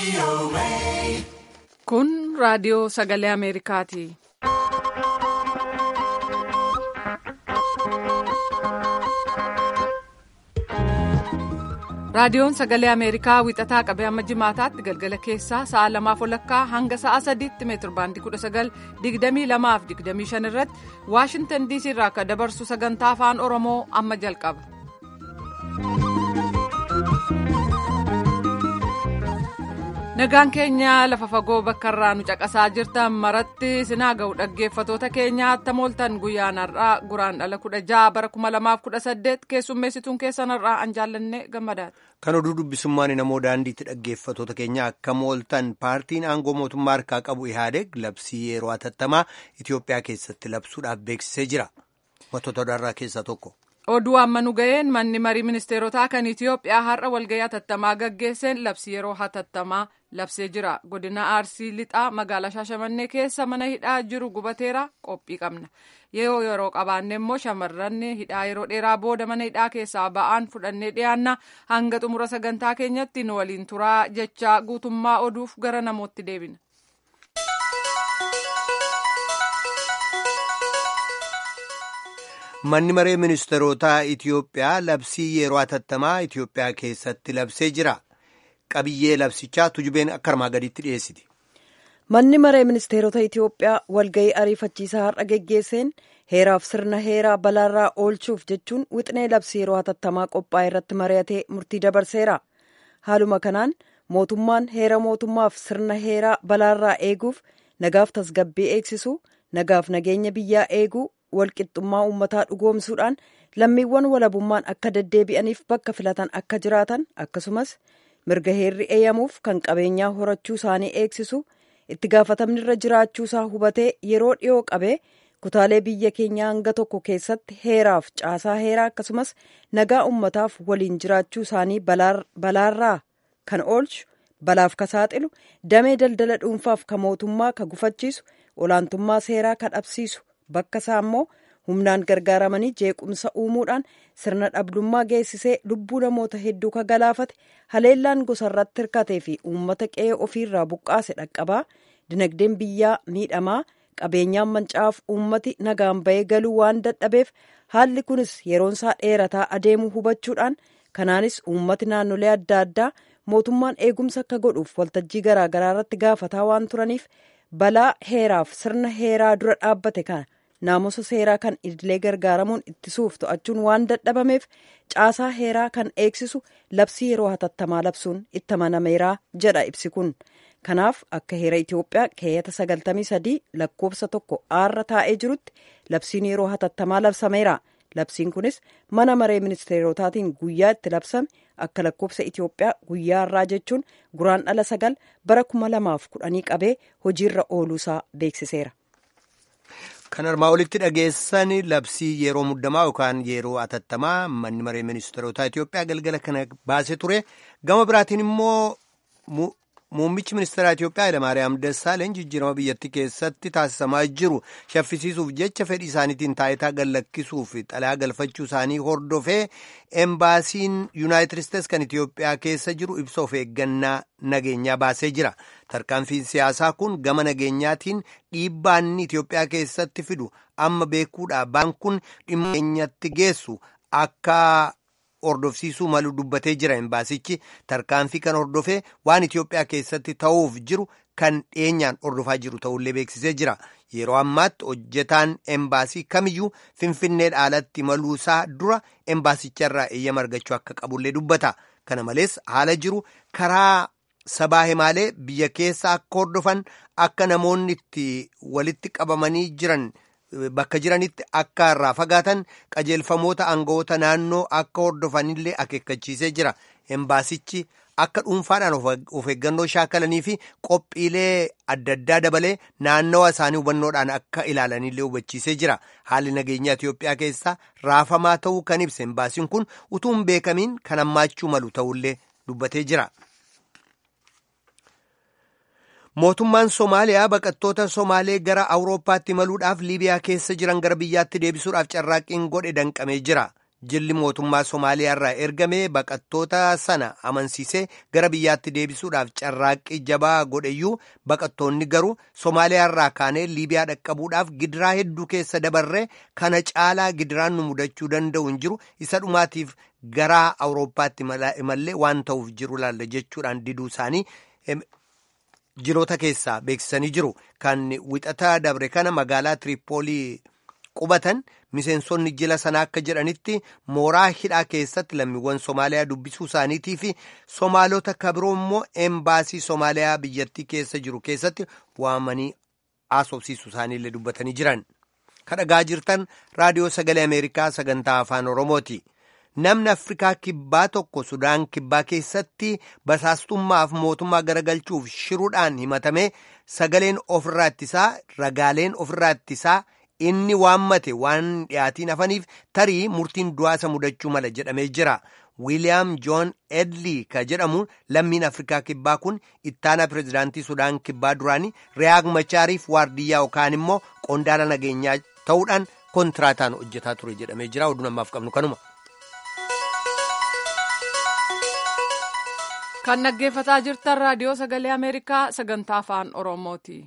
Kun raadiyoo sagalee Ameerikaati. Raadiyoon sagalee Ameerikaa wixataa qabee amma jimaataatti galgala keessaa sa'a lamaaf walakkaa hanga sa'a sadiitti meetir baandii kudha sagal digdamii lamaaf digdamii shan irratti Waashintan diisii irraa akka dabarsu sagantaa afaan Oromoo amma jalqaba. Nagaan keenya lafa fagoo bakka irraa nu caqasaa jirtan maratti sinaa ga'u dhaggeeffatoota keenya attam ooltan guyyaan har'aa guraan dhala kudha ja'a bara kuma lamaaf kudha saddeet keessummeessituun keessan har'aa an jaallanne gammadaadha. Kan oduu dubbisummaan namoo daandiitti dhaggeeffatoota keenya akkam ooltan paartiin aangoo mootummaa harkaa qabu Ihaadeg labsii yeroo hatattamaa Itoophiyaa keessatti labsuudhaaf beeksisee jira. Wantoota odaarraa keessaa tokko. Oduu amma nu ga'een manni marii ministeerotaa kan Itoophiyaa har'a walga'ii hatattamaa gaggeesseen labsii yeroo hatattamaa labsee jira. Godina Arsii Lixaa magaalaa Shaashamannee keessa mana hidhaa jiru gubateera qophii qabna. Yeroo yeroo qabaanne immoo shamarran hidhaa yeroo dheeraa booda mana hidhaa keessaa ba'aan fudhannee dhiyaanna hanga xumura sagantaa keenyatti nu waliin turaa jecha guutummaa oduuf gara namootti deebina. Manni maree ministeerotaa Itoophiyaa labsii yeroo hatattamaa Itoophiyaa keessatti labsee jira. Qabiyyee labsichaa tujubeen akka armaa gaditti dhiyeessiti. Manni maree ministeerota Itoophiyaa walga'ii ariifachiisaa har'a geggeesseen heeraaf sirna heeraa balaarraa oolchuuf jechuun wixinee labsii yeroo hatattamaa qophaa'e irratti mari'atee murtii dabarseera. Haaluma kanaan mootummaan heera mootummaaf sirna heeraa balaarraa eeguuf nagaaf tasgabbii eegsisu nagaaf nageenya biyyaa eeguu walqixxummaa uummataa dhugoomsuudhaan lammiiwwan walabummaan akka deddeebi'aniif bakka filatan akka jiraatan akkasumas mirga heerri eeyyamuuf kan qabeenyaa horachuu isaanii eegsisu itti gaafatamni irra jiraachuusaa hubatee yeroo dhiyoo qabee kutaalee biyya keenyaa hanga tokko keessatti heeraaf caasaa heeraa akkasumas nagaa uummataaf waliin jiraachuu isaanii balaarraa kan oolchu balaaf ka saaxilu damee daldala dhuunfaaf ka mootummaa ka gufachiisu olaantummaa seeraa ka dhabsiisu bakka isaa immoo humnaan gargaaramanii jeequmsa uumuudhaan sirna dhabdummaa geessisee lubbuu namoota hedduu ka galaafate haleellaan gosarratti hirkatee fi uummata qe'ee ofiirraa buqqaase dhaqqabaa dinagdeen biyyaa miidhamaa qabeenyaan mancaa'aaf uummati nagaan bahee galuu waan dadhabeef haalli kunis yeroonsaa dheerataa adeemuu hubachuudhaan kanaanis uummati naannolee adda addaa mootummaan eegumsa akka godhuuf waltajjii garaagaraa irratti gaafataa waan turaniif balaa heeraaf sirna heeraa dura dhaabbate kana naamusa seeraa kan idilee gargaaramuun ittisuuf to'achuun waan dadhabameef caasaa heeraa kan eegsisu labsii yeroo hatattamaa labsuun itti amanameeraa jedha ibsi kun kanaaf akka heera itiyoophiyaa keeyyata sagaltamii sadii lakkoofsa tokko aarra taa'ee jirutti labsiin yeroo hatattamaa labsameera labsiin kunis mana maree ministeerotaatiin guyyaa itti labsame akka lakkoofsa itiyoophiyaa guyyaa irraa jechuun guraan dhala sagal bara kuma lamaaf kudhanii qabee hojiirra ooluusaa beeksiseera. Kan armaa olitti dhageessan labsii yeroo muddamaa yookaan yeroo hatattamaa manni maree ministeerotaa Itoophiyaa galgala kana baasee ture. Gama biraatiin immoo muummichi ministeeraa Itoophiyaa Hayilamaariyaam Dassaaleny jijjiirama biyyattii keessatti taasisamaa jiru shaffisiisuuf jecha fedhii isaaniitiin taayitaa gallakkisuuf xalayaa galfachuu isaanii hordofee embaasiin yuunaayitid isteetsi kan Itoophiyaa keessa jiru ibsa of eeggannaa nageenyaa baasee jira. Tarkaanfiin siyaasaa kun gama nageenyaatiin dhiibbaa inni Itoophiyaa keessatti fidu amma beekuudha. Baan kun dhimma nageenyatti geessu akka hordofsiisuu malu dubbatee jira. Embaasichi tarkaanfii kan hordofee waan Itoophiyaa keessatti ta'uuf jiru kan dhiyeenyaan hordofaa jiru ta'ullee beeksisee jira. Yeroo ammaatti hojjetaan embaasii kamiyyuu Finfinnee dhaalatti maluusaa dura embaasicharraa eeyyama argachuu akka qabullee dubbata. Kana malees haala jiru karaa sabaa himaalee biyya keessa akka hordofan akka namoonni itti walitti qabamanii jiran bakka jiranitti akka irraa fagaatan qajeelfamoota aangawoota naannoo akka hordofanillee akeekkachiisee jira. Embaasichi akka dhuunfaadhaan of eeggannoo shaakalanii fi qophiilee adda addaa dabalee naannawa isaanii hubannoodhaan akka ilaalanillee hubachiisee jira. Haalli nageenyaa Itoophiyaa keessaa raafamaa ta'uu kan ibse embaasiin kun utuu hin beekamiin kan hammaachuu malu ta'ullee dubbatee jira. Mootummaan Somaaliyaa baqattoota Somaalee gara Awurooppaatti imaluudhaaf Liibiyaa keessa jiran gara biyyaatti deebisuudhaaf carraaqqiin godhe danqamee jira. jilli mootummaa Somaaliyaa irraa ergame baqattoota sana amansiisee gara biyyaatti deebisuudhaaf carraaqqii jabaa godheyyuu baqattoonni garuu Somaaliyaa irraa kaanee Liibiyaa dhaqqabuudhaaf gidiraa hedduu keessa dabarree kana caalaa gidiraan nu mudachuu danda'u hin jiru isa dhumaatiif gara Awurooppaatti imallee waan ta'uuf jiru laalla jechuudhaan diduu isaanii jiloota keessaa beeksisanii jiru kan wixataa dabre kana magaalaa Tiripoolii qubatan miseensonni jila sanaa akka jedhanitti mooraa hidhaa keessatti lammiiwwan Somaaliyaa dubbisuu isaaniitii fi Somaalota kabiroo immoo embaasii Somaaliyaa biyyattii keessa jiru keessatti waamanii haasofsiisuu isaaniillee dubbatanii jiran. Kadhagaa jirtan raadiyoo sagalee Ameerikaa sagantaa afaan Oromooti. Namni Afrikaa kibbaa tokko Sudaan kibbaa keessatti basaastummaaf mootummaa garagalchuuf shiruudhaan himatame sagaleen ofirraa ittisaa ragaaleen ofirraa ittisaa inni waammate waan dhiyaatiin hafaniif tarii murtiin du'aasa mudachuu mala jedhamee jira. Wiiliyaam Joon Edlii ka jedhamu lammiin Afrikaa kibbaa kun ittaanaa pireezidaantii Sudaan kibbaa duraanii Riyaag Machaariif waardiyyaa yookaan immoo qondaala nageenyaa ta'uudhaan kontiraataan hojjetaa ture jedhamee jira. Oduu namaaf qabnu kanuma. kan dhaggeeffataa jirtan raadiyoo sagalee ameerikaa sagantaa afaan oromooti.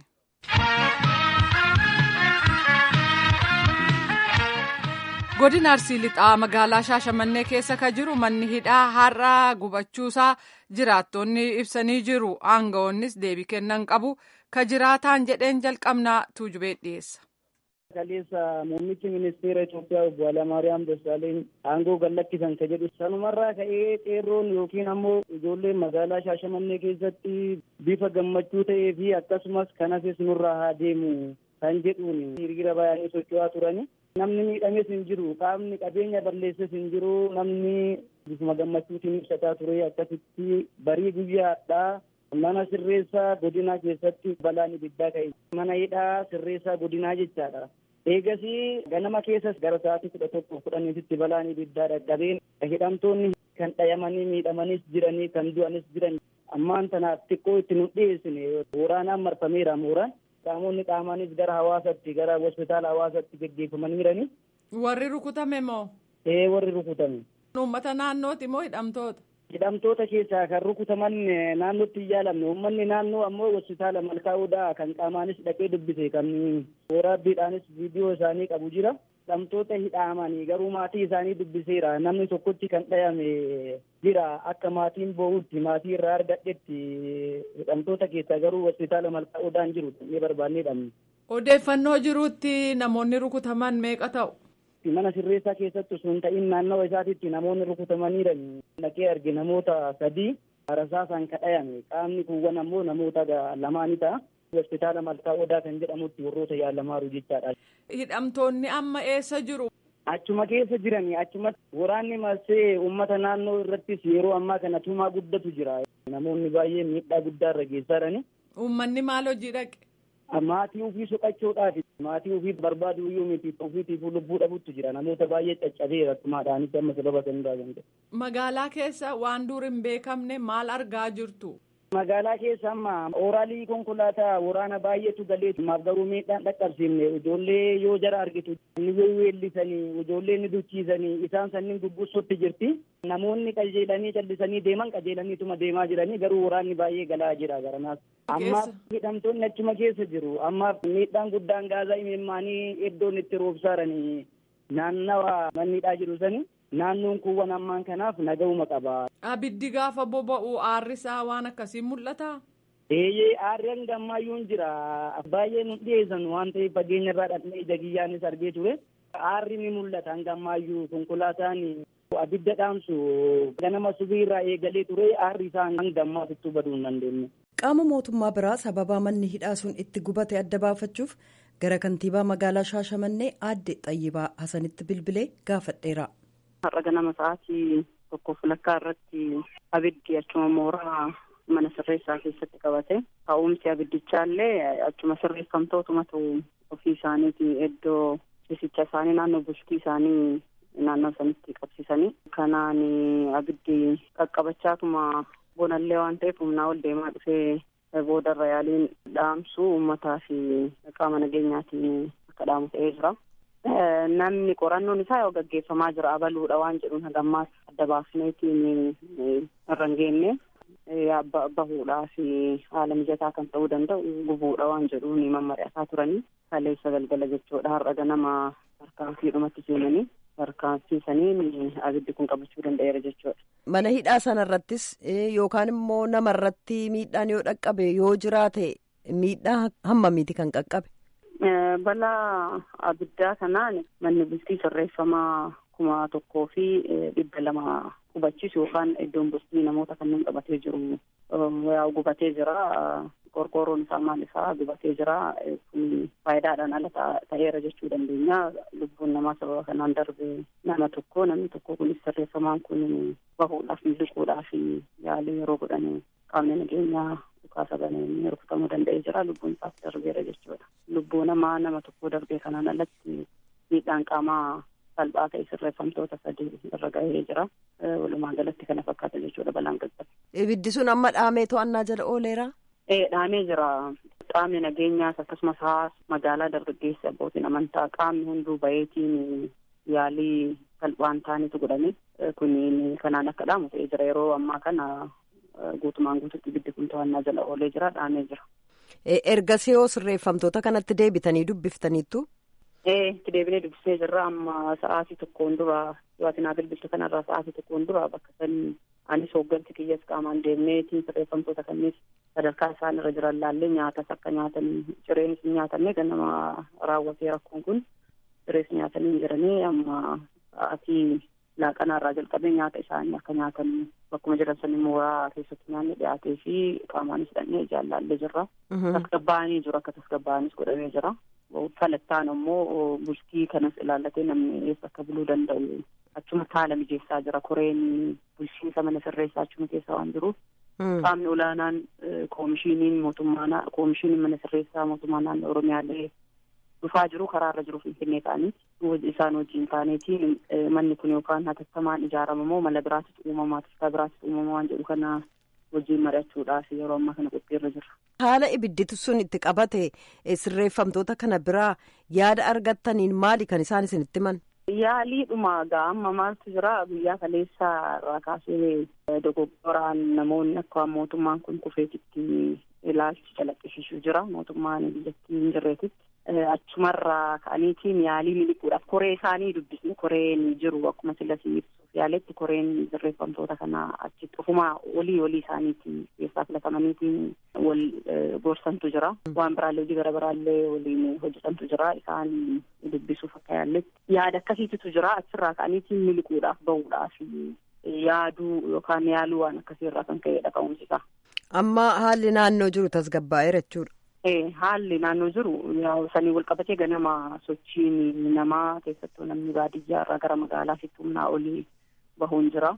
godina arsii lixaa magaalaa shaashamannee keessa ka jiru manni hidhaa har'a gubachuusaa jiraattonni ibsanii jiru aangawoonnis deebii kennan qabu ka jiraataan jedheen jalqabnaa tuujubee dhiyeessa. kaleessa muummichi ministeera Itoophiyaa obbo Hayilamaariyaam Dassaaleny aangoo gadhiisan ka jedhu sanumarraa ka'ee qeerroon yookiin ammoo ijoolleen magaalaa Shaashamannee keessatti bifa gammachuu ta'ee fi akkasumas kanafis nurraa haa deemu kan jedhuun hiriira baay'ee socho'aa turani. Namni miidhames hin jiru qaamni qabeenya balleesses hin jiru namni bifuma gammachuutiin ibsataa ture akkasitti barii guyyaadhaa mana sirreessaa godinaa keessatti balaan ibiddaa ka'e mana hidhaa sirreessaa godinaa jechaadha. Eegasii ganama keessas gara sa'aatii kudha tokko kudhaniititti balaan ibiddaa dhaqqabeen hidhamtoonni kan dhayamanii miidhamanis jiranii kan du'anis jiran ammaan tanaaf xiqqoo itti nu dhiyeessine waraanaan marfameera mooraan qaamonni qaamaanis gara hawaasatti gara hospitaala hawaasatti geggeeffamanii jiranii. Warri rukutame moo? Ee warri rukutame. Uummata naannooti moo hidhamtoota? hidhamtoota keessaa kan rukutaman naannootti hin yaalamne uummanni naannoo ammoo hospitaala malkaa odaa kan qaamaanis dhaqee dubbise kan waraabbiidhaanis viidiyoo isaanii qabu jira hidhamtoota hidhaamanii garuu maatii isaanii dubbiseera namni tokkotti kan dhayame jira akka maatiin boo'utti maatii irraa argadhetti hidhamtoota keessaa garuu hospitaala malkaa odaan jiru ni barbaannee dhabne. Odeeffannoo jiruutti namoonni rukutaman meeqa ta'u? mana sirreessaa keessatti osoo hin ta'in naannawa isaatitti namoonni rukutamaniiran dhaqee arge namoota sadii rasaasaan kadhayame qaamni kuuwwan ammoo namoota lamaani ta'a. hospitaala malkaa odaa kan jedhamutti warroota yaalamaaru jechaadha. Hidhamtoonni amma eessa jiru? Achuma keessa jirani achuma waraanni marsee uummata naannoo irrattis yeroo ammaa kana tumaa guddatu jira. Namoonni baay'ee miidhaa guddaa irra geessaa jirani. Uummanni maal hojii dhaqe? maatii ofii soqachuudhaaf maatii ofii barbaadu iyyuu miti ofiitiif lubbuu dhabutti jira namoota baay'ee caccabeera akkumaadhaanitti amma sababa san daagamte. Magaalaa keessa waan dur hin beekamne maal argaa jirtu? Magaalaa keessa amma ooraalii konkolaataa waraana baay'eetu galee maaf garuu miidhaan dhaqqabsiifne ijoollee yoo jara argitu ni weellisanii ijoollee ni duchiisanii isaan sanniin gugguusutti jirti. Namoonni qajeelanii callisanii deeman qajeelaniituma deemaa jiranii garuu waraanni baay'ee galaa jira garanaas. Amma hidhamtoonni achuma keessa jiru amma miidhaan guddaan gaazaa imimmaanii iddoon itti roobsaaranii naannawa mannidhaa jiru sani. naannoon kuuwwan ammaan kanaaf nagahuma qaba. Abiddi gaafa boba'u aarrisaa waan akkasii mul'ata? Eeyyee aarri hanga ammayyuun jira. Baay'ee nu dhiyeessan waan ta'eef fageenya irraa dhaqnee ija kiyyaanis argee ture. Aarri ni mul'ata hanga ammayyuu konkolaataan abidda dhaamsu ganama subii irraa eegalee ture aarri isaa hanga ammaatittuu baduu hin dandeenye. Qaama mootummaa biraa sababaa manni hidhaa sun itti gubate adda baafachuuf gara kantiibaa magaalaa Shaashamannee aadde Xayyibaa Hasanitti bilbilee gaafadheera. Har'a ganama sa'aatii tokkoof lakkaa irratti abiddi achuma mooraa mana sirreessaa keessatti qabate. Ka'umsi abiddichaa achuma sirreeffamtootumatu ofii isaaniiti iddoo ciisicha isaanii naannoo bultii isaanii naannoo sanitti qabsiisanii. Kanaan abiddi qaqqabachaatuma bonallee waan ta'eef humnaa ol deemaa dhufee boodarra yaaliin dhaamsu uummataa fi qaama nageenyaatiin akka dhaamu ta'ee jira. namni qorannoon isaa yoo gaggeeffamaa jira abaluudha waan jedhuun hagammaas adda baafneetiin irra hin geenye bahuudhaa fi haala mijataa kan ta'uu danda'u gubuudha waan jedhuun mammari'ataa turanii kaleessa galgala jechuudha har'a ganama tarkaanfiidhumatti seenanii tarkaanfiisaniin abiddi kun qabachuu danda'eera jechuudha. Mana hidhaa sanarrattis yookaan immoo namarratti miidhaan yoo dhaqqabe yoo jiraate miidhaa hammamiiti kan qaqqabe? Balaa abiddaa kanaan manni bultii sirreeffamaa kuma tokkoo fi dhibba lama qubachiisu yookaan iddoon bultii namoota kanneen qabatee jiru gubatee jira. Qorqoorroon isaa maal isaa gubatee jira. Kun faayidaadhaan ala ta'eera jechuu dandeenya. Lubbuun namaa sababa kanaan darbe nama tokko namni tokko kunis sirreeffamaan kun bahuudhaaf miliquudhaaf yaalii yeroo godhan qaamni nageenyaa dhukaasa baneen rukutamuu danda'ee jira. Lubbuun isaas darbeera jechuudha. Lubbuu namaa nama tokko darbee kanaan alatti miidhaan qaamaa salphaa ta'e sirreeffamtoota sadii irra gahee jira. Walumaa galatti kana fakkaata jechuudha balaan qaqqabe. Ibiddi sun amma dhaamee to'annaa jala ooleera? Ee dhaamee jira. Qaamni nageenyaas akkasumas hawaasa magaalaa dargaggeessi abbootiin amantaa qaamni hunduu baheetiin yaalii salphaan ta'anitu godhame. Kun kanaan akka dhaamu ta'ee jira yeroo ammaa kana guutumaan guututti ibiddi kun to'annaa jala oolee jira dhaamee jira. Ergasii yoo sirreeffamtoota kanatti deebitanii dubbiftaniittu? Ee itti deebinee dubbisee jirra amma sa'aatii tokkoon dura dhiyaatinaa bilbiltu kanarraa sa'aatii tokkoon dura bakka sanii anis hoogganti kiyyas qaamaan deemneetiin sirreeffamtoota kannees sadarkaa isaan irra jiran laallee nyaatas akka nyaatan cireenis hin nyaatanne ganama raawwatee rakkoon kun cirees nyaatanii jiranii amma sa'aatii laaqanaarraa jalqabee nyaata isaanii akka nyaatan bakkuma jiran sanii mooraa keessatti nyaanni dhiyaatee fi qaamaanis hidhannee ijaan laallee jirra. Tasgabbaa'anii jiru akka tasgabbaa'anis godhamee jira. Falattaan immoo bultii kanas ilaallatee namni eessa akka buluu danda'u achuma haala mijeessaa jira. Koreen bulchiinsa mana sirreessaa achuma keessa waan jiruuf qaamni olaanaan koomishiniin mootummaa koomishiniin mana sirreessaa mootummaa naannoo Oromiyaallee dhufaa jiru karaarra jiru Finfinnee ta'anii isaan wajjin taaneetiin manni kun yookaan hatattamaan ijaarama moo mala biraatitu uumamaa toftaa biraatitu uumamaa waan jedhu kana wajjin mari'achuudhaaf yeroo ammaa kana qophiirra jira. Haala ibidditu sun itti qabate sirreeffamtoota kana biraa yaada argattaniin maali kan isaan isinitti himan? Yaaliidhuma amma maaltu jira guyyaa kaleessaa irraa kaasee dogoggoraan namoonni akka mootummaan kun kufeetitti ilaalchi calaqqisiisuu jira mootummaan biyyattii hin jirreetitti. Achumarraa ka'aniitiin yaalii miliquudhaaf koree isaanii dubbisne koreen jiru akkuma sillasii ibsuuf yaaletti koreen sirreeffamtoota kana achitti ofumaa olii olii isaaniitiin keessaa filatamaniitiin wal gorsantu jira. Waan biraallee hojii gara biraallee waliin hojjetantu jira. Isaan dubbisuuf akka yaalletti yaada akkasiitu jira. Achirraa ka'aniitiin miliquudhaaf bahuudhaaf yaaduu yookaan yaaluu waan akkasiirraa kan ka'edha ka'umsisaa. Amma haalli naannoo jiru tasgabbaa'eera jechuudha. Haalli naannoo jiru sanii wal qabatee ganama sochiin namaa keessattuu namni baadiyyaa irraa gara magaalaatti humnaa olii bahuun jira.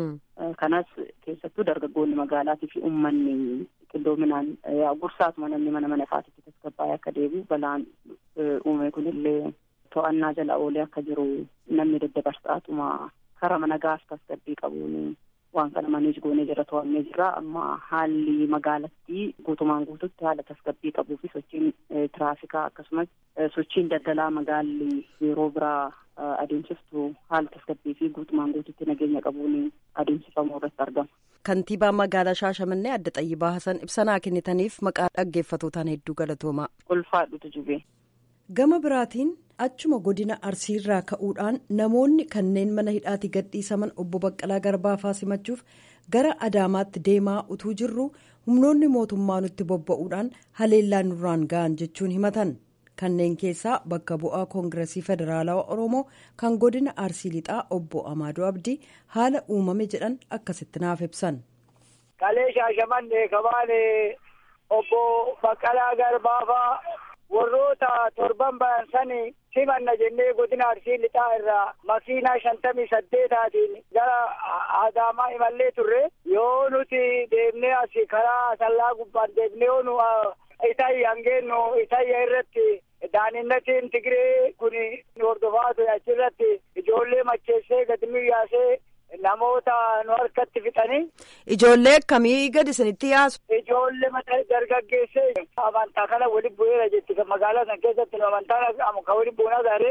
Kanas keessattuu dargaggoonni magaalaatii fi uummanni qindoominaan gursaatuma namni mana mana isaatitti tasgabbaa'ee akka deebi'u balaan uume kunillee to'annaa jala oolee akka jiru namni daddabarsaatuma karaa nagaas tasgabbii qabuun waan kana manis goonee jira to'annee jira amma haalli magaalattii guutumaan guututti haala tasgabbii qabuu fi sochiin tiraafikaa akkasumas sochiin daldalaa magaalli yeroo biraa adeemsiftu haala tasgabbii fi guutumaan guututti nageenya qabuun adeemsifamuu irratti argama. Kantiibaa magaalaa Shaashamannee Adda Xayyibaa Hasan ibsanaa kennitaniif maqaa dhaggeeffatootaan hedduu galatoomaa. Ulfaadhutu jubee. Gama biraatiin achuma godina arsiirraa ka'uudhaan namoonni kanneen mana hidhaatti gadhiisaman obbo Baqqalaa Garbaafaa simachuuf gara Adaamaatti deemaa utuu jirru humnoonni mootummaa nutti bobba'uudhaan haleellaan nurraan ga'an jechuun himatan. Kanneen keessaa bakka bu'aa koongiresii federaalawaa Oromoo kan godina Arsii Lixaa obbo Amaadoo Abdii haala uumame jedhan akkasitti naaf ibsan. Kalee Shaashamannee kabaane obbo Baqqalaa Garbaafaa. warroota torban bayan sani simanna jennee godina arsii lixaa irraa makiinaa shantamii saddeetaatiin gara adaamaa imallee turre yoo nuti deemnee asi karaa sallaa gubbaan deemnee yoo nu itayya hangeennu itayya irratti daaninnatiin tigiree kun hordofaa ture achirratti ijoollee macheessee gadi yaasee namoota nu harkatti fixanii. Ijoollee akkamii gadi isinitti yaasu? Ijoollee dargaggeessee amantaa kana wali bu'eera jetti magaalaa san keessatti amantaan kan wali bu'uun agarree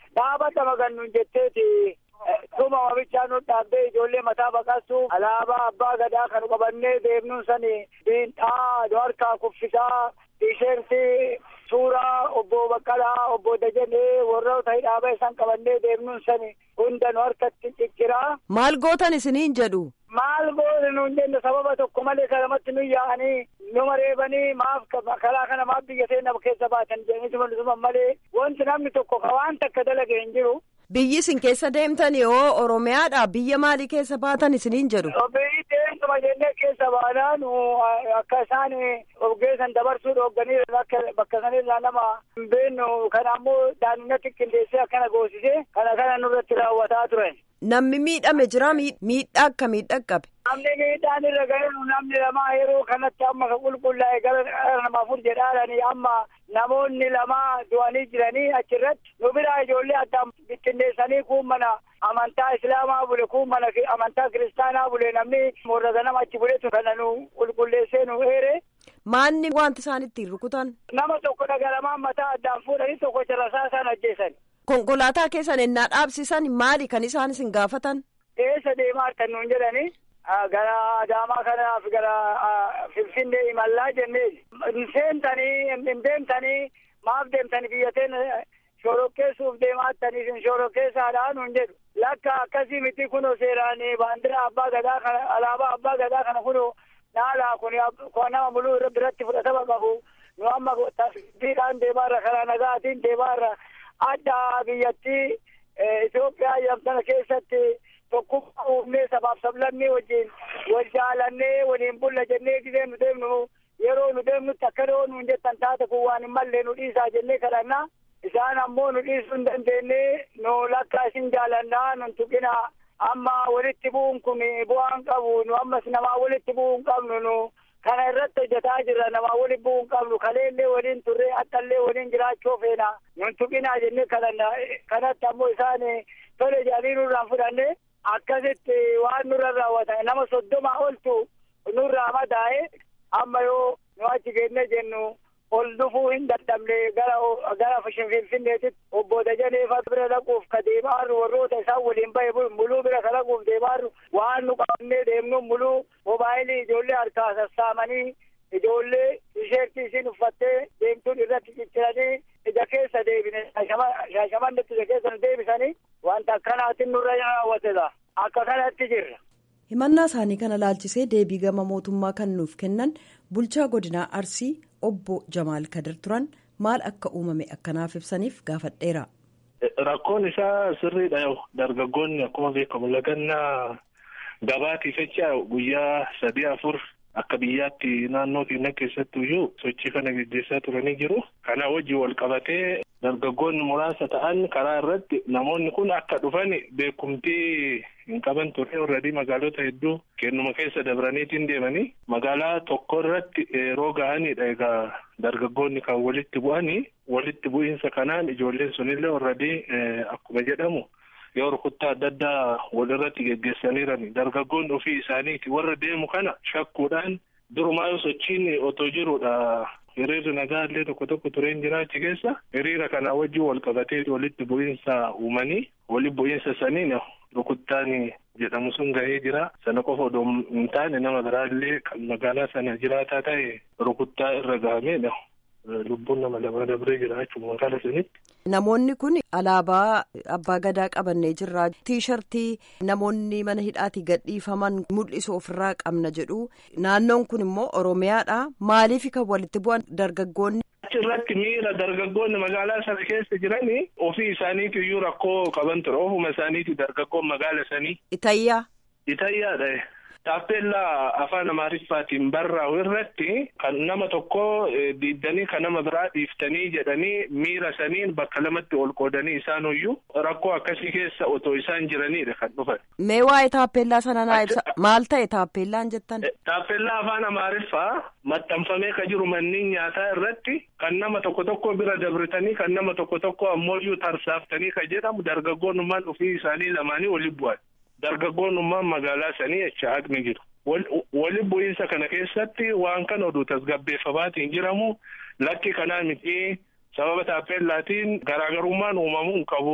dhaabata magannuun jetteeti dhuma wamichaa nu dhaabbee ijoollee mataa baqassu alaabaa abbaa gadaa kan qabannee deemnuun sani diinxaa harkaa kuffisaa tiisheertii suuraa obbo Baqqalaa obbo Dajanee warroota hidhaabaa isaan qabannee deemnuun sani hunda nu harkatti cicciraa. Maal gootan isiniin jedhu? Maal goone nuun jenne sababa tokko malee kanamatti nu yaa'anii nu mareebanii maaf karaa kana maaf biyya seenaa keessa baatan jedhanii malee wanti namni tokko waan takka dalage hin jiru. Biyyi isin keessa deemtan yoo Oromiyaadha biyya maalii keessa baatan isiniin jedhu? Biyyi deemtuma jennee keessa baanaan akka isaan ogeessan dabarsuu dhoogganii bakka sanirraa nama hin beeknu kana ammoo daandii qindeessee akkana goosisee kana kana nurratti raawwataa turan. Namni miidhame jira miidhaa akka miidhaa qabe. Namni miidhaan irra gaheeru namni lama yeroo kanatti amma ka qulqullaa'e gara nama afur jedhaadhanii amma namoonni lama du'anii jiranii achirratti nu biraa ijoollee addaan bittinneessanii kuun mana amantaa islaamaa bule kuun mana amantaa kiristaanaa bule namni morra ganama achi buletu kana nu qulqulleessee nu eere. Maanni wanti isaan ittiin rukutan? Nama tokko dhagalamaan mataa addaan fuudhanii tokko jalasaa isaan ajjeesan. Konkolaataa keessan ennaa dhaabsisan maali kan isaan isin gaafatan? Eessa deemaa artan nuun jedhanii gara Adaamaa kanaaf gara Finfinnee imallaa jennee seentanii hin deemtanii maaf deemtanii biyyateen shorokkeessuuf deemaa attanii isin shorokkeessaadhaa nuun jedhu. Lakka akkasii miti kunoo seeraan baandiraa abbaa gadaa kana alaabaa abbaa gadaa kana kunoo naalaa kun nama muluu biratti fudhatama qabu nu amma tasbiidhaan deemaarra karaa nagaatiin deemaarra adda biyyattii Itoophiyaa yamtana keessatti tokkummaa uumnee sabaaf sablammii wajjin wal jaalannee waliin bulla jennee gisee nu deemnu yeroo nu deemnutti akka dhoo nuun jettan taate kun waan hin mallee nu dhiisaa jennee kadhanna isaan ammoo nu dhiisuu hin dandeenye nu lakka isin jaalannaa nun tuqina amma walitti bu'uun kun bu'aan qabu nu ammas namaa walitti bu'uu hin qabnu nu kana irratti hojjetaa jirra namaa walitti bu'uu hin qabnu kaleellee waliin turree attallee waliin jiraachuu feena nun tuqinaa jennee kadhanna kanatti ammoo isaan tole jedhanii nurraan fudhanne akkasitti waan nurra raawwatan nama soddoma oltu nurraa madaa'e amma yoo nu achi geenne jennu ol dhufuu hin dadhabne gara gara finfinneetitti obbo Dajaneefa bira dhaquuf ka deemaarru warroota isaan waliin bahe muluu bira ka dhaquuf deemaarru waan nu qabannee deemnu muluu moobaayilii ijoollee harkaa sassaamanii ijoollee tisheertii isin uffattee deemtuun irratti cicciranii ija keessa deebine shaashamannetti ija keessa nu deebisanii wanta akkanaatiin nurra raawwatedha akka kanatti jirra. himannaa isaanii kana laalchisee deebii gama mootummaa kan nuuf kennan bulchaa godinaa arsii obbo jamaal kadir turan maal akka uumame akkanaaf ibsaniif gaafadheera. rakkoon isaa sirriidha dargaggoonni akkuma beekamu lagannaa gabaatiif jecha guyyaa sadii afur akka biyyaatti naannoo keenya keessatti iyyuu sochii kana gaggeessaa turanii jiru kana wajjin wal qabatee dargaggoonni muraasa ta'an karaa irratti namoonni kun akka dhufan beekumtii hin qaban ture warradii magaalota hedduu kennuma keessa dabraniitiin deemanii magaalaa tokko irratti yeroo ga'anidha egaa dargaggoonni kan walitti bu'anii walitti bu'iinsa kanaan ijoolleen sunillee warradii akkuma jedhamu yoo rukuttaa adda addaa walirratti geggeessaniirani dargaggoonni ofii isaaniiti warra deemu kana shakkuudhaan durumaa sochiin otoo jirudha hiriirri nagaa illee tokko tokko tureen jiraachi keessa hiriira kana wajjin wal qabatee walitti bu'iinsa uumanii walitti bu'iinsa saniin rukuttaan jedhamu sun gahee jira sana qofa odoo hin taane nama biraallee kan magaalaa sana jiraataa ta'e rukuttaa irra gahamedha lubbuun nama lama dabree jira jechuudha magaalaa sanitti. Namoonni kun alaabaa abbaa gadaa qabannee jirra. Tiishartii namoonni mana hidhaatii gadhiifaman mul'isu ofirraa qabna jedhu. Naannoon kun immoo Oromiyaadha. Maaliif kan walitti bu'an dargaggoonni? Achirratti miira dargaggoonni magaalaa sana keessa jiranii ofii isaaniitu iyyuu rakkoo qaban ture. Ofuma isaaniiti dargaggoon magaala sanii. Itayyaa. Itayyaadha. Taappellaa afaan Amaariffaatiin barraa'u irratti kan nama tokko diiddanii kan nama biraa dhiiftanii jedhanii miira saniin bakka lamatti ol qoodanii isaanuyyuu rakkoo akkasii keessa otoo isaan jiranidha kan dhufan. Mee waa'ee taappellaa sana naa ibsa. Maal ta'e taappellaan jettan? Taappellaa afaan Amaariffaa maxxanfamee ka jiru manneen nyaataa irratti kan nama tokko tokko bira dabritanii kan nama tokko tokko ammoo tarsaaftanii ka jedhamu dargaggoonnummaan ofii isaanii lamaanii waliin bu'an. dargaggoonnummaan magaalaa sanii jecha haqni jiru. Wali bu'iinsa kana keessatti waan kana oduu tasgabbeeffamaatiin jiramu lakki kanaa miti sababa taappellaatiin garaagarummaan uumamuu hin qabu.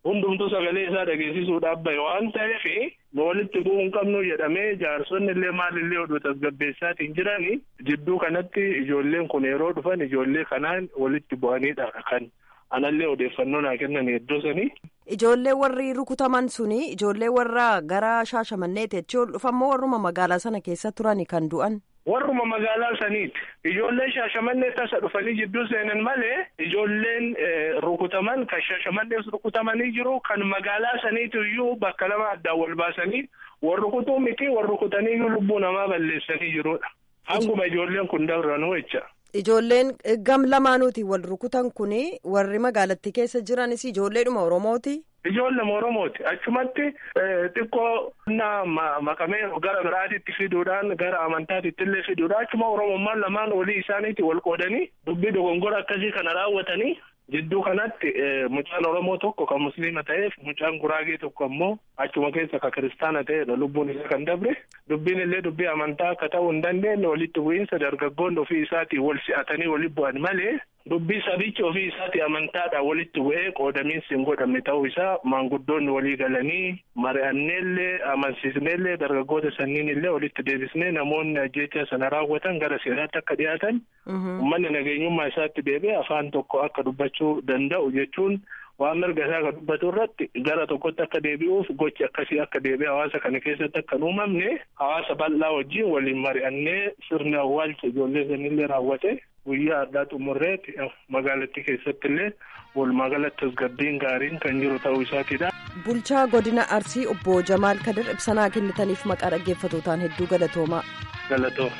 hundumtuu sagalee isaa dhageessisuudhaaf bahe waan ta'eef nu walitti bu'uu hin qabnu jedhamee jaarsonni illee maalillee oduu tasgabbeessaatiin jirani jidduu kanatti ijoolleen kun yeroo dhufan ijoollee kanaan walitti bu'aniidha kan anallee odeeffannoo naa kennan iddoo sanii. Ijoollee warri rukutaman suni ijoollee warra gara shaashamanneeti jechuun ol dhufammoo warruma magaalaa sana keessa turani kan du'an. Warruma magaalaa saniiti. Ijoolleen shaashamannee tasa dhufanii jidduu seenan malee ijoolleen rukutaman kan shaashamannees rukutamanii jiru kan magaalaa saniitu iyyuu bakka lama addaan wal baasanii warri rukutuu miti warri rukutanii iyyuu lubbuu namaa balleessanii jirudha. Hanguma ijoolleen kun dabranuu jecha. Ijoolleen gam lamaanuuti wal rukutan kuni warri magaalattii keessa jiranis ijoolleedhuma Oromooti. Ijoollema Oromooti. Achumatti xiqqoo na makamee gara biraatitti fiduudhaan gara amantaatitti illee fiduudhaan achuma Oromummaan lamaan walii isaaniitti wal qoodanii dubbii dogongora akkasii kana raawwatanii jidduu kanatti mucaan Oromoo tokko kan musliima ta'eef mucaan Guraagee tokko ammoo achuma keessa kan kiristaana ta'edha lubbuun isaa kan dabre dubbiin illee dubbii amantaa akka ta'uu hin dandeenye walitti bu'iinsa dargaggoonni ofii isaatiin wal si'atanii walitti bu'an malee dubbii sabichi ofii isaati amantaadhaan walitti bu'ee qoodamiinsi hin godhamne ta'uu isaa maanguddoonni walii galanii mari'anneellee amansiisneellee dargaggoota sanniin illee walitti deebisnee namoonni ajjeechaa sana raawwatan gara seeraatti akka dhiyaatan uummanni nageenyummaa isaatti deebi'ee afaan tokko akka dubbachuu danda'u jechuun waan mirga isaa akka dubbatu irratti gara tokkotti akka deebi'uuf gochi akkasii akka deebi'e hawaasa kana keessatti akka hin uumamne hawaasa bal'aa wajjin waliin mari'annee sirni awwaalcha ijoollee sanillee raawwate guyyaa addaa xumurreeti magaalattii keessatti illee walumaa galatti tasgabbiin gaariin kan jiru ta'uu isaatiidha. Bulchaa godina Arsii obbo Jamaal Kadir ibsanaa kennitaniif maqaa dhaggeeffatootaan hedduu galatoomaa. Galatooma.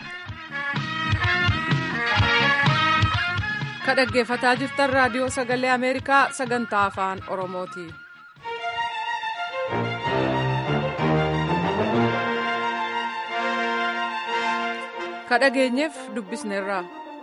Ka dhaggeeffataa jirtan raadiyoo sagalee Ameerikaa sagantaa afaan Oromooti. Ka dhageenyeef dubbisneerra.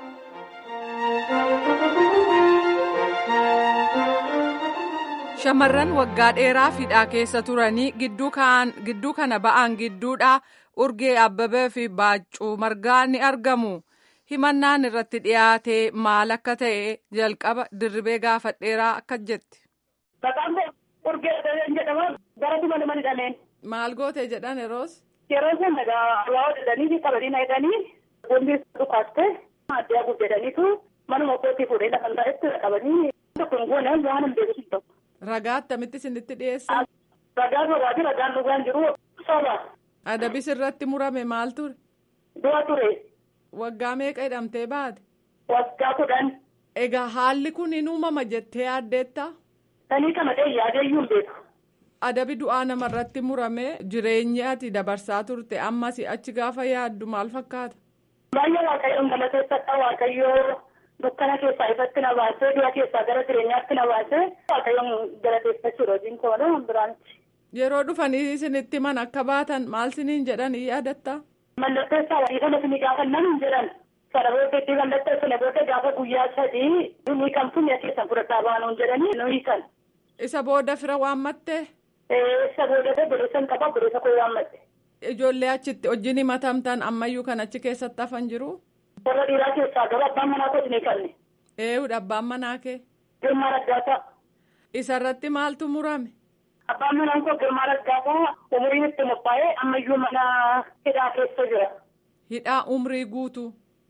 Shamarran waggaa dheeraa hidhaa keessa turanii gidduu kana ba'an gidduudha urgee abbabee fi baaccuu margaa ni argamu. himannaan irratti dhiyaate maal akka ta'e jalqaba dirribee gaafadheeraa akka jetti. Maqaan koo urgee abbabeen jedhama gara duma nama hidhameen. Maal goote jedhan yeroos. Yeroo sana egaa waa jedhanii qabanii na hidhanii boombii dhukaaste addaa guddataniitu manuma kootii fuudhee lafa ta'etti qabanii tokko hin goone waan hin beeku tokko. Ragaa attamitti isinitti dhiyeessan. Ragaa sobaati ragaan dhugaan jiru soba. Adabis irratti murame maal ture? Du'a ture. Waggaa meeqa hidhamtee baate? Waggaa kudhan. Egaa haalli kun hin uumama jettee yaaddeetta? Sanii kana ta'e yaadeeyyuu hin beeku. Adabi du'aa namarratti murame jireenyi ati dabarsaa turte ammas achi gaafa yaaddu maal fakkaata? Baay'ee waaqayyoon galateeffadha waaqayyoo dukkana keessaa ifatti na baasee du'a keessaa gara jireenyaatti na baasee waaqayyoon galateeffachuudha hojiin koodha biraanti. Yeroo dhufanii isinitti man akka baatan maal siniin jedhan yaadatta? Mallatteessaa walii kana isin gaafannan hin jedhan. Sana booddee mallatteessine booddee gaafa guyyaa sadii ni kamtu mi'a keessan fudhadhaa baanuun jedhanii nu hiikan. Isa booda fira waammattee? Isa booda godhessan qaba godhesa koo waammatte. Ijoollee achitti wajjin himatamtan ammayyuu kan achi keessatti hafan jiru? Warra dhiiraa keessaa gara abbaan manaa kooti ni qabne. Eeyyudha abbaan manaa kee? Girmaa Raggaasaa. Isarratti maaltu murame? Abbaan manaan koo Girmaa Raggaasaa umuriin itti mophaa'ee ammayyuu mana hidhaa keessa jira. Hidhaa umrii guutu.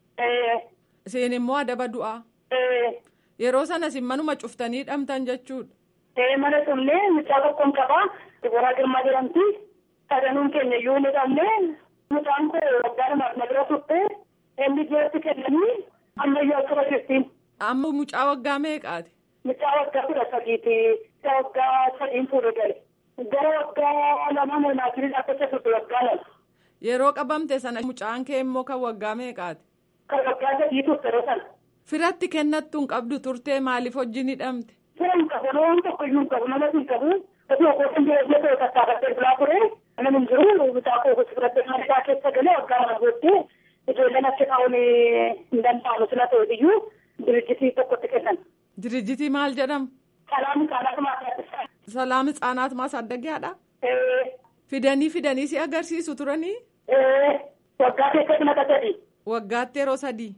Isin immoo adaba du'aa. Yeroo sanas manuma cuftanii hidhamtan jechuudha. Mana tumnee mucaa tokkoon qabaa. Diboraa Girmaa jedhamti. Sadanuun keenya iyyuu ni dhabnee. Mucaan koo waggaa lamaaf na bira turte. Inni ijoolleetti kennanii ammayyuu akkuma jirtiin. Amma mucaa waggaa meeqaati? Mucaa waggaa kudha sadiiti. Mucaa waggaa sadiin fuudhu gale. Gara waggaa lama mormaa jirin akka turte waggaa lama. Yeroo qabamte sana mucaan kee immoo kan waggaa meeqaati? Kan waggaa sadii turte sana. Firatti kennattu hin qabdu turtee maaliif wajjin hidhamte? Fira hin qabu nama tokko iyyuu hin qabu nama hin qabu. Osoo kootiin jireenya ta'e tattaafatee bulaa ture. Nama hin jiru mucaa koo gosa fudhattee mana isaa keessa galee waggaa lama booddee ijoolleen achi taa'uun hin danda'amu sila ta'e iyyuu dirijjitii tokkotti kennan. Dirijjitii maal jedhamu? Salaam Hitsaanaat Maasaaddaa. Salaam Hitsaanaat Maasaaddagiyaadha? Fidanii fidanii si agarsiisu turanii? Waggaa keessatti naqaa sadii. Waggaatti yeroo sadii.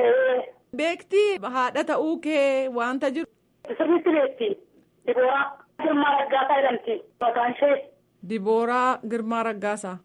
Beektii haadha ta'uu kee wanta jiru. Sirriitti beekti. Dibooraa. Girmaa Raggaasaa jedhamti maqaan ishee. Dibooraa Girmaa Raggaasaa.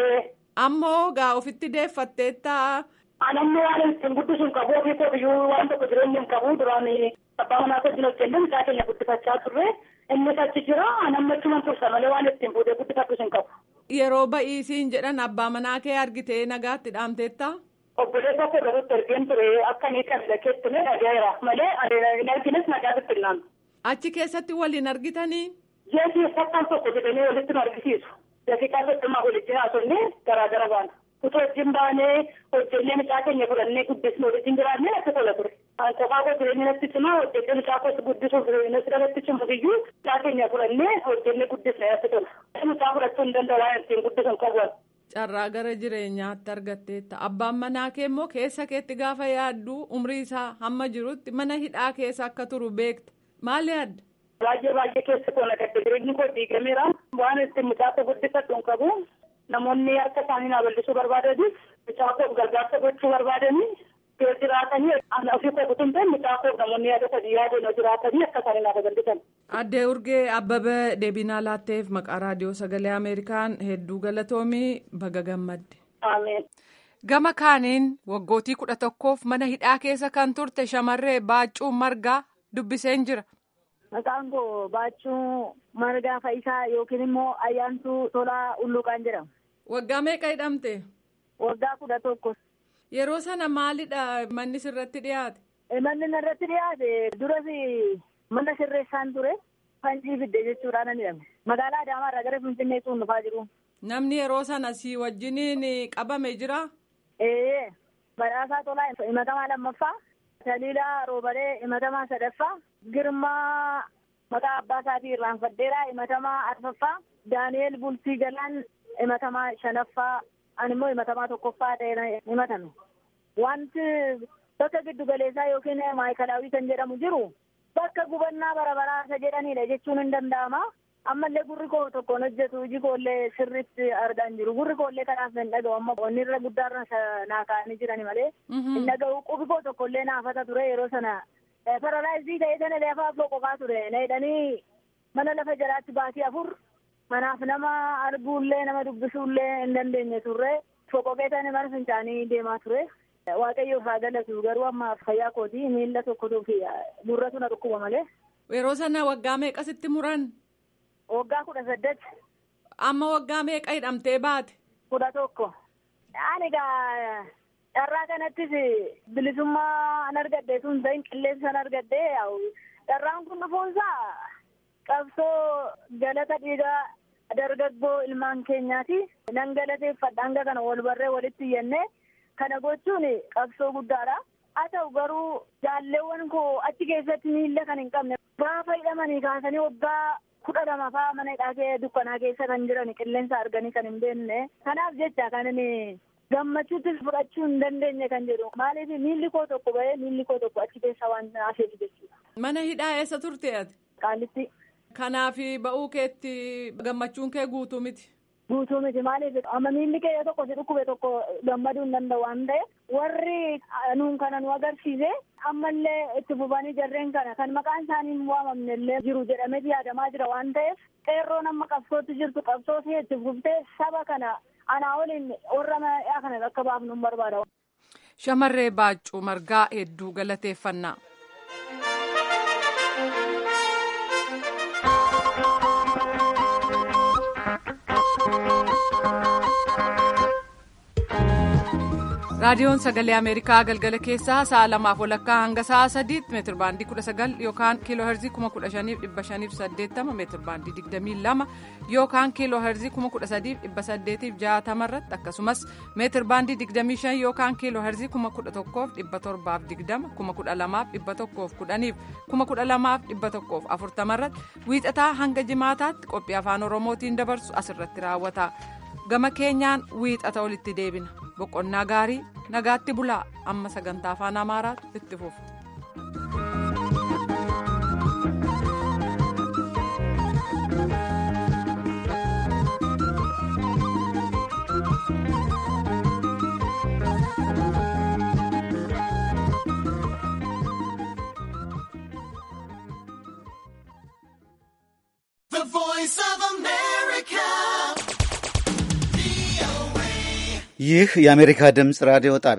Ammoo gaa ofitti deeffatteettaa. Anamni waan ittiin guddisuun qabu ofii koo biyyuu waan tokko jireenya hin qabu duraan abbaa manaa wajjin hojjenne mucaa keenya guddifachaa turre innis achi jira anamni achumaan tursa malee waan ittiin fuudhee guddifachuu hin qabu. Yeroo ba'iisiin jedhan abbaa manaa kee argitee nagaatti dhaamteettaa? Obboleessa koo garuutti ergeen ture akka inni qabila keessume dhagaa'eera malee hin argines nagaatti illaan. Achi keessatti waliin argitanii? Jeesii fakkaan tokko jedhanii walitti nu argisiisu. Daqiiqaa soddomaa walitti haasofnee garaagara baana. Utuu wajjin baanee hojjennee mucaa keenya fudhannee guddisnee walitti jiraannee akka tola ture. Kophaa koo jireenya natti cimaa hojjennee mucaa koo guddisuuf natti dhalatti cimu iyyuu mucaa keenya fudhannee hojjennee guddisnee akka tola. Mucaa fudhachuu hin danda'u waan ittiin guddisan qabu. Carraa gara jireenyaatti argatteetta. Abbaan manaa kee immoo keessa keetti gaafa yaaddu umrii isaa hamma jirutti mana hidhaa keessa akka turu beekta. Maal yaadda? Baay'ee baay'ee keessa koo nagadde jireenyi koo diigameera. Waan ittiin mucaa koo guddifadhu hin qabu. Namoonni harka isaanii naa bal'isuu barbaadanii mucaa koo gargaarsa gochuu barbaadanii yoo jiraatanii ofii koo kutuun ta'e mucaa koo namoonni yaada sadii yaadeen yoo jiraatanii akka isaanii naa bal'isan. Addee Urgee Abbabee deebinaa laatteef maqaa raadiyoo sagalee Ameerikaan hedduu galatoomii baga gammadde. Ameen. Gama kaaniin waggootii kudha tokkoof mana hidhaa keessa kan turte shamarree Baaccuu Margaa dubbiseen jira. Maqaan koo Baachuu Margaa Fayisaa yookiin immoo Ayyaantuu Tolaa Ulluqaan jedhama. Waggaa meeqa hidhamte? Waggaa kudha tokko. Yeroo sana maalidha manni sirratti dhiyaate? Manni irratti dhiyaate duras mana sirreessaan ture fanjii fidde jechuudhaan ni hidhame. Magaalaa Adaamaarraa gara Finfinnee sun dhufaa jiru. Namni yeroo sana si wajjiniin qabame jira? Ee badhaasaa Tolaa himatamaa lammaffaa. Taliilaa Roobalee himatamaa sadaffaa. Girmaa maqaa abbaa isaatii irraanfaddeeraa himatamaa arfaffaa. Daani'eel Bultii Galaan himatamaa shanaffaa. Ani immoo himatamaa tokkoffaa ta'ee himatame. Wanti bakka giddu galeessaa yookiin maayikalaawii kan jedhamu jiru bakka gubannaa bara baraasa jedhanidha jechuun hin danda'ama. Ammallee gurri koo tokkoon hojjetu iji koollee sirriitti argaa hin jiru. Gurri koollee kanaaf hin dhaga'u amma onni irra guddaarra naa kaa'anii jirani malee. Hin dhaga'u qubi koo tokkollee naafata ture yeroo sana. Paralaayizii ta'ee sana lafa afoo qofaa ture. Na hidhanii mana lafa jalaatti baatii afur manaaf nama arguullee nama dubbisuullee hin dandeenye turre. Foqoqee sana mana fincaanii deemaa ture. Waaqayyoof haa galatu garuu amma fayyaa kooti miila tokkotuu fi gurratu na dhukkuba malee. Yeroo sana waggaa meeqasitti muran? Waggaa kudha saddeet. Amma waggaa meeqa hidhamtee baate? Kudha tokko. Ani egaa carraa kanattis bilisummaa an argadde sun ta'in qilleensa an argadde carraan kun dhufuunsaa qabsoo galata dhiigaa dargaggoo ilmaan keenyaati. Nan galateeffadha hanga kana wal barree walitti iyyannee kana gochuun qabsoo guddaadha. Haa ta'u garuu jaalleewwan koo achi keessatti miilla kan hin qabne gaafa hidhamanii kaasanii waggaa kudha lama fa'aa mana hidhaa dukkanaa keessa kan jiran qilleensa arganii kan hin beekne. Kanaaf jecha kan inni gammachuuttis fudhachuu hin dandeenye kan jedhu. Maaliif miilli koo tokko bahee miilli koo tokko achi keessa waan hafeef jechuudha. Mana hidhaa eessa turte ati? Qaalitti. Kanaaf ba'uu keetti gammachuun kee guutuu miti. Guutuu miti maaliif amma miilli kee tokko si dhukkube tokko gammaduu hin danda'u waan ta'eef warri nuun kana nu agarsiise ammallee itti fufanii jarreen kana kan maqaan isaanii hin waamamne illee jiru jedhamee yaadamaa jira waan ta'eef qeerroon amma qabsootti jirtu qabsoo ishee itti fuftee saba kana anaa waliin warra mana kana akka baafnu hin barbaada. Shamarree Baaccuu Margaa hedduu galateeffannaa. raadiyoon sagalee ameerikaa galgala keessaa sa'a lamaaf walakkaa hanga sa'a sadiitti meetir baandii kudha sagal yookaan kiiloo herzii kuma kudha shaniif dhibba shaniif saddeettama meetir baandii digdamii lama yookaan kiiloo herzii kuma kudha sadiif dhibba saddeetiif jaatama irratti akkasumas meetir baandii digdamii shan yookaan kiiloo herzii kuma kudha tokkoof dhibba torbaaf digdama kuma kudha lamaaf dhibba tokkoof kudhaniif kuma kudha lamaaf dhibba tokkoof afurtama irratti wiixataa hanga jimaataatti qophii afaan oromootiin dabarsu asirratti raawwata. gama keenyaan wiixata olitti deebina boqonnaa gaarii nagaatti bulaa amma sagantaa afaan amaaraatu itti fufu. ይህ የአሜሪካ ድምፅ ራዲዮ ጣቢያ